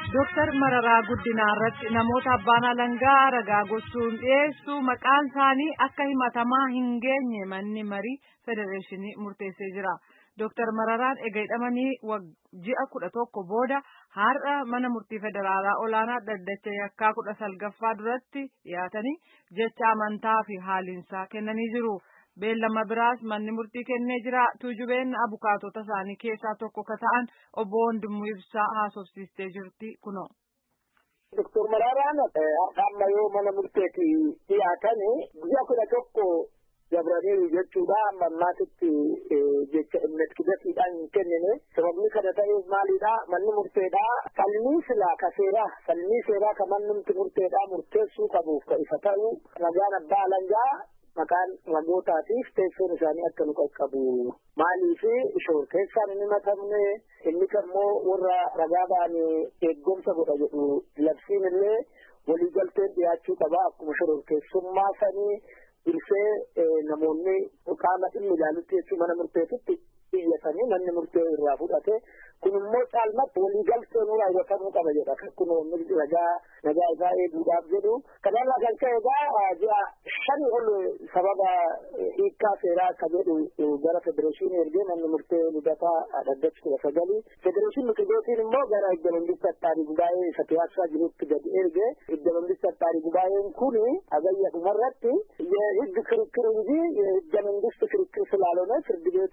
Dooktar Mararaa Guddinaa irratti namoota abbaan alangaa ragaa gochuun dhiyeessu maqaan isaanii akka himatamaa hin geenye manni marii federeeshinii murteessee jira. Dooktar Mararaan eega hidhamanii ji'a kudha tokko booda har'a mana murtii federaalaa olaanaa dhaddacha yakkaa kudha salgaffaa duratti dhiyaatanii jecha amantaa fi haaliinsaa kennanii jiru. Beellama biraas manni murtii kennee jira. Tuujubeen abukaatota isaanii keessaa tokko ka ta'an obbo Wandimuu Ibsaa haasofsiistee jirti kunoo. Doktor Maraaraan amma yoo mana murteetti dhiyaatan ji'a kudha tokko dabraniiru jechuudha. Amma ammaatitti jecha investigaatiidhaan hin kennine. Sababni kana ta'eef maalidha? Manni murteedha. Falmii silaa ka seeraa, falmii seeraa ka manni murteedha murteessuu qabuuf ka isa ta'u ragaan abbaa alangaa maqaan ragootaatiif teessoon isaanii akka nu qaqqabu maaliif shoor keessaan hin himatamne inni kammoo warra ragaa ba'anii eeggomsa godha jedhu labsiin illee waliigalteen dhiyaachuu qaba akkuma shororkeessummaa sanii ilsee namoonni qaama dhimmi ilaalutti jechuu mana murteetitti iyyatanii manni murtee irraa fudhate kun immoo caalmatti waliigaltee nu raawwatamuu qaba jedha kun ragaa nagaa isaa eeguudhaaf jedhu kanarraa kan ka'e egaa ji'a shani ol sababa hiikkaa seeraa akka jedhu gara federeeshinii ergee manni murtee lidataa dhaddachi kudha sagalii federeeshinii qidootiin immoo gara idda mangistii attaarii gubaa'ee isa piyaasaa jirutti gadi erge idda mangistii attaarii gubaa'een kun agayya dhumarratti የህግ ክርክር እንጂ የህገ መንግስት ክርክር ስላልሆነ ፍርድ ቤቱ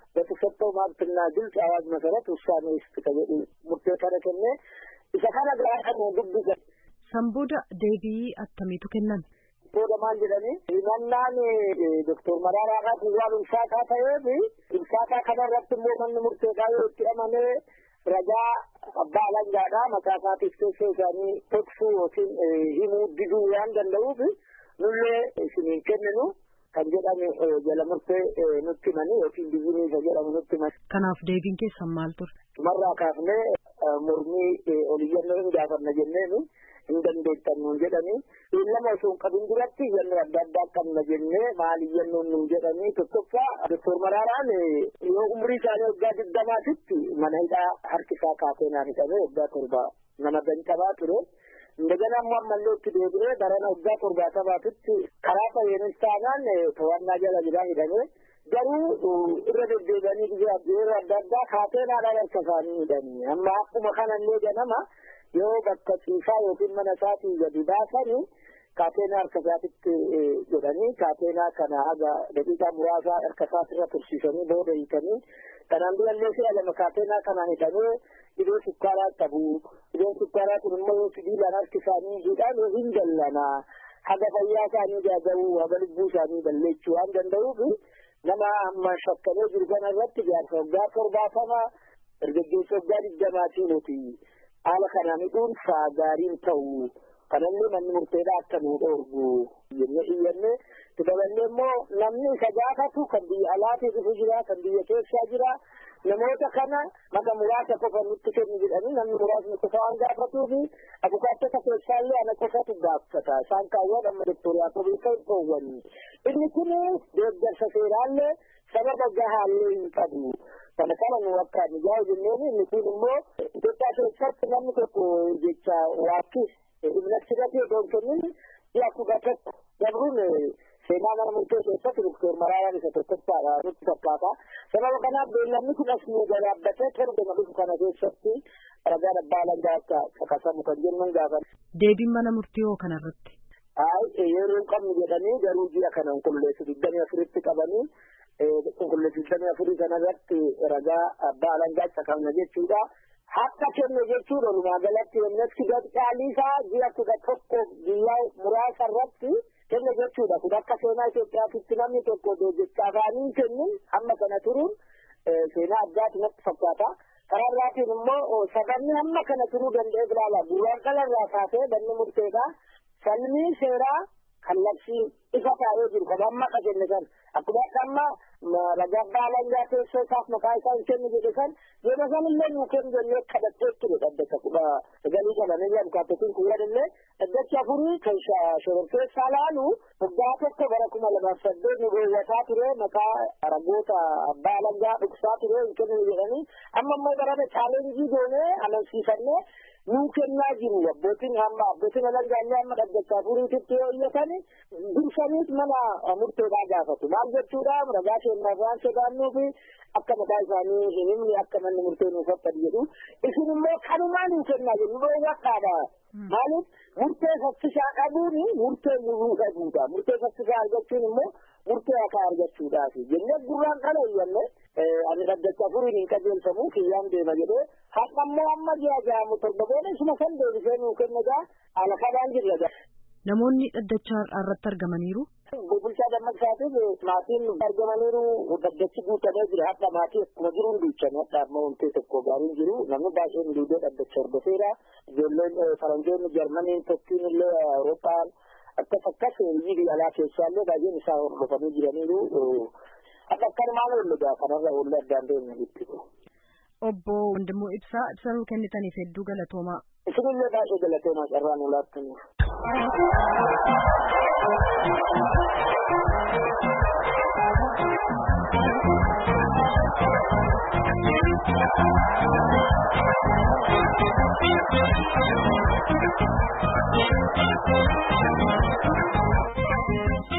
በተሰጠው መብትና ግልጽ አዋጅ መሰረት ውሳኔ ውስጥ ከቤቱ ሙርቴ ከነከነ isa kana gaafa dubbisa. Sanbooda deebii attamiitu kennan? Booda maal jedhani himannaan doktor Maraaraadhaaf waan ulfaataa ta'eef ulfaataa kanarratti immoo manni murteedhaa yoo itti amanee ragaa abbaa alangaadhaa maqaa isaatiif teessoo isaanii dhoksuu yookiin himuu diduu waan danda'uuf nullee isiniin kenninu kan jedhame jala murtee nutti himanii yookiin bizinii isa jedhamu nutti himani. Kanaaf deebiin keessan maal ture? Tumarraa kaafnee mormii oliyyannoo hin gaafanna jenneeni hin dandeettan nuun jedhanii lama osoo hin qabin duratti iyyannoo adda addaa qabna jennee maal iyyannoon nuun jedhanii tokkoffaa doktor Maraaraan yoo umrii isaanii waggaa digdamaatitti mana hidhaa harki isaa kaateenaan hidhamee waggaa torba nama gancabaa ture. እንደገና አሟመሌዎች ዴብሬ በረና እዛ ቶርባተባትት ከራ ፈየንስ ታናን ተዋና ጀለ ጅራ ሂደሜ ገሩ irra deddeebi'anii ጊዜ yeroo adda addaa kaatenaadhaan harka isaanii hidhanii amma akkuma kanallee ganama yoo bakka ciisaa yookiin mana isaatii gadi baasanii kaateenaa harka isaatitti godhanii kaateenaa kana haga daqiiqaa muraasaa harka isaatirra tursiisanii booda hiikanii kanaan durallee si'a lama kaateenaa kanaan hidhamee dhibee sukkaaraa qabu dhibeen sukkaaraa kun immoo yoo sibiilaan harki isaanii hidhaan hin jallanaa haga fayyaa isaanii gaaga'uu haga lubbuu isaanii balleessuu waan danda'uuf nama amma shakkamee jiru kana irratti jaarsa waggaa torbaatama dargaggeessa waggaa digdamaatii nuti haala kanaan hidhuun gaariin ta'u kanallee manni murteedhaa akka nu dhoorgu jennee iyyanne daballee immoo namni isa gaafatu kan biyya alaatii dhufu jira kan biyya keessaa jira namoota kana maka muraasa qofa nutti kennu jedhanii namni muraasni qofa waan gaafatuufi abukaattota keessaallee ana qofatu gaafata isaan kaawwan amma doktoriyaa kobii kan dhoowwani inni kun deeggarsa seeraallee sababa gahaallee hin qabu kana kana nu akka mijaa'u jenneen inni kun immoo Itoophiyaa keessatti namni tokko jecha waakkis ibnachirratti otoo hin kennin ji'a kudha tokko dabruun seenaa mana murtee keessatti doktor Maraaraan isa tokkoffaadha nutti fakkaata. Sababa kanaaf beellamni kun as nu gabaabbatee torbee dhufu kana keessatti ragaa abbaa alangaa akka caqasamu kan jennuun gaafan. Deebiin mana murtii hoo kanarratti? Ay yeroo hin qabnu jedhanii garuu ji'a kana qulqulleessu digdamii afuritti qabanii qulqulleessu digdamii afurii kanarratti ragaa abbaa alangaa caqasna jechuudha. Akka kenne jechuun walumaa galatti yemmuu gadhaaliisaa ji'a kudha tokko guyyaa muraasa irratti kenne jechuudha. Kun akka seenaa Itoophiyaatti namni tokko jecha afaaniin kennin hamma kana turuun seenaa addaati natti fakkaata. Karaa biraatiin immoo saganni hamma kana turuu danda'e bilaala. Gurraan qalarraa kaasee banni murteedha. Falmii seeraa kallattii ifa taa'ee jiru kan amma akka jenne kan akkuma amma ragaa abbaa alangaa teessoo isaaf maqaa isaa hin kennu jedhe kan yeroo sanillee nuu kennu jennee kadhattee ture dhaddacha kudha sagalii qabanii jiran kaattotiin kun jedhallee dhaddacha afurii kan shororkeessaa laalu waggaa tokko bara kuma lamaaf saddeet nu beewwataa ture maqaa ragoota abbaa alangaa dhugsaa ture hin kennu jedhanii amma immoo barame chaalenjii goonee amansiifannee nuu kennaa jiru abbootiin hamma abbootiin alangaallee hamma dhaggachaa furiititti yoo iyyatan dursaniit mana murteedhaa gaafatu maal jechuudha ragaa kennaaf waan sodaannuufi akka mataa isaanii hin himne akka manni murtee nuuf akkadi jedhu isin immoo kanumaan hin kennaa jennu dhoowwadhaadha maaliif murtee saffisaa qabuun murtee nuruu dhabuudha murtee saffisaa argachuun immoo murtee haqaa argachuudhaafi jennee gurraan kana iyyanne ani dhaggachaa furiin hin qajeelfamu kiyyaan deema jedhee haqa immoo amma ji'a ja'amu torba booda isuma san deebisee nuu kennagaa haala kanaan jirra Namoonni dhaddachaa irratti argamaniiru. Bulchaa dammaqsaatiif maatiin argamaniiru dhaddachi guutamee jira haqa maatii akkuma jiru hin duuchan hadha amma wantee tokko gaariin jiru namni baay'een duudee dhaddacha hordofeera ijoolleen faranjoonni jarmaniin tokkiin illee awurooppaan akkas akkas biyyi alaa keessaallee baay'een isaa hordofanii jiraniiru akka akkanumaan oollugaa kanarra oollee addaan deemne jechuudha. Obbo Wandimmoo Ibsaa ibsa nuu kennitaniif hedduu galatoomaa. Isinillee baay'ee galatoomaa carraa nu laattaniif. Thank you.